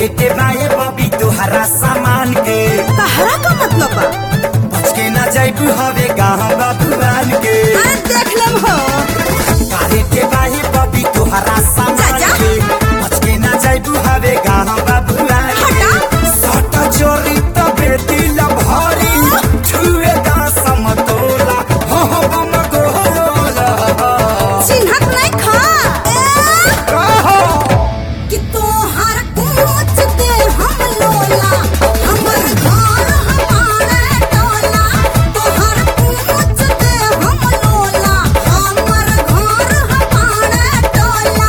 काहे के बाए बबी तुहरा सामान के तहरा का मतलब बा बच के ना जाइबू हवे गाँव बाबुआन के अरे देख लेम हो काहे के बाए बबी तुहरा सामान जा, जा। के बच के ना जाइबू हवे गाँव बाबुआन के हटा। सट चोरी तो बेटी लभारी छुए दा समतोला हो हो बम गोला चिन्हत नहीं खा ए, कहो कि तोहर पूछ दे हम लोला हमर घर हमारे टोला तोहर पूछ दे हम लोला हमर घर हमारे टोला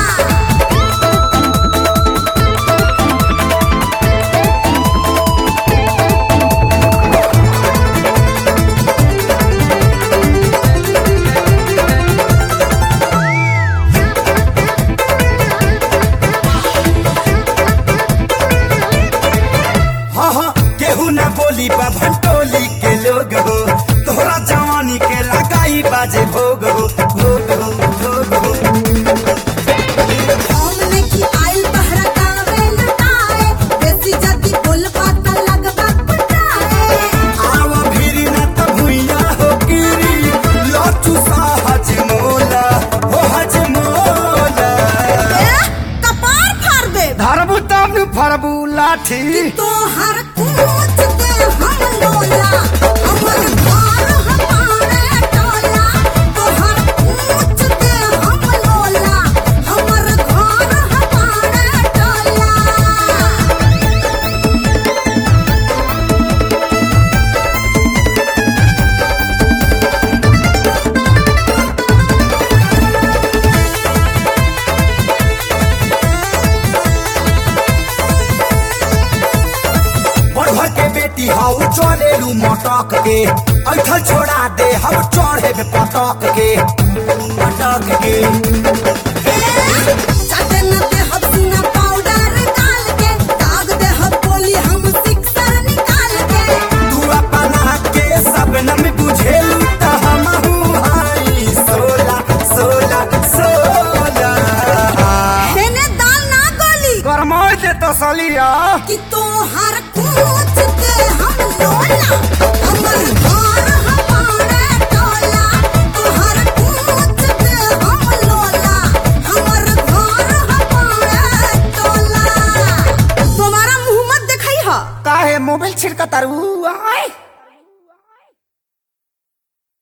हाँ हाँ केहू ना बोली बा भंटोली के लोग हो तोहरा जवानी के लगाई बाजे भोग हो भोग हो भोग हो हमने की आइल बहरा कावे लटाए देसी जाति बोल पाता लगबा पटाए आवा भीरी ना त भुइया हो गिरी लचू सा हज मोला हो हज मोला ए, कपार फाड़ दे धरबू तब फरबू लाठी तोहर पूछ दे हम लोला हमर घर हमारे टोला तोहर पूछ दे हम लोला हमर घर हमारे टोला बढ़ के बेटी हाउ चले लू मटक के ऐठल छोड़ा दे हम चढ़े में पटक के पटक के चटन दे हसीना पाउडर डाल के दाग दे हम बोली हम सिक्सर निकाल के तू अपना के सबनम बुझेलू त हमहू हाई सोला सोला सोला हेने दाल ना गोली गरमाई दे तसलिया कि तोहर पूछ दे हम लोला हमर घर हमारे टोला तोहर पूछ दे हम लोला हमर घर हमारे टोला तुम्हारा मुंह मत दिखाई हा काहे मोबाइल छिड़का तारू आय